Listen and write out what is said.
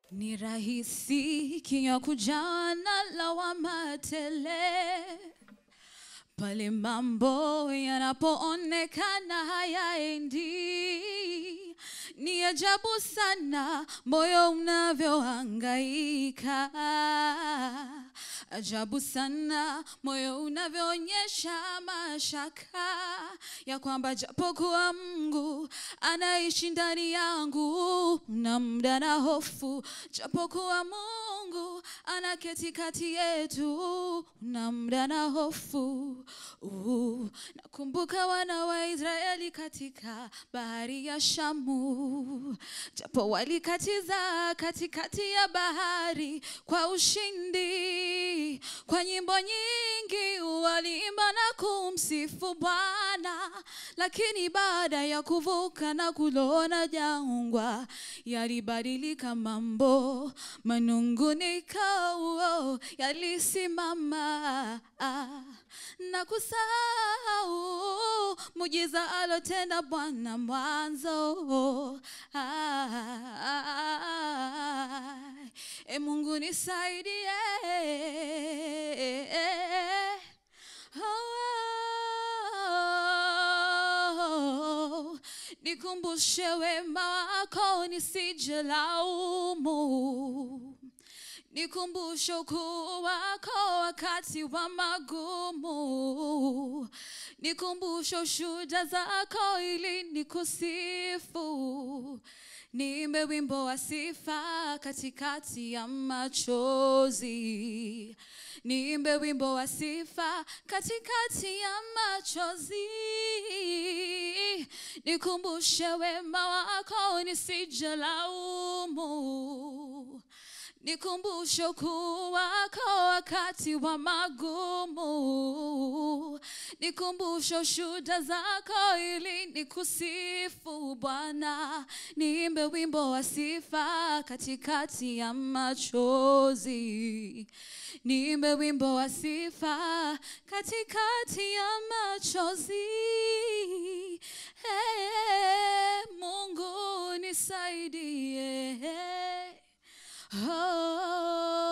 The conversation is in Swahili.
Ni rahisi kinywa kujana lawama tele pale mambo yanapoonekana hayaendi. Ni ajabu sana moyo unavyohangaika, ajabu sana moyo unavyoonyesha mashaka ya kwamba japokuwa Mungu anaishi ndani yangu, na muda na hofu, japokuwa Mungu anaketi kati yetu, na muda na hofu Uh, nakumbuka wana wa Israeli katika bahari ya Shamu, japo walikatiza katikati ya bahari kwa ushindi, kwa nyimbo nyingi waliimba na kumsifu Bwana, lakini baada ya kuvuka na kulona jangwa, yalibadilika mambo, manunguniko yalisimama na kusahau mujiza alotenda Bwana mwanzo. Ai, E Mungu nisaidie, Oh, nikumbushe wema wako nisije laumu nikumbushe ukuu wako wakati wa magumu, nikumbushe ushuhuda zako ili nikusifu. Niimbe wimbo wa sifa katikati ya machozi, niimbe wimbo wa sifa katikati ya machozi, nikumbushe wema wako nisije laumu nikumbushe ukuu wako wakati wa magumu, nikumbushe ushuhuda zako ili nikusifu Bwana. Niimbe wimbo wa sifa katikati ya machozi, niimbe wimbo wa sifa katikati ya machozi. Hey, Mungu nisaidie. Oh,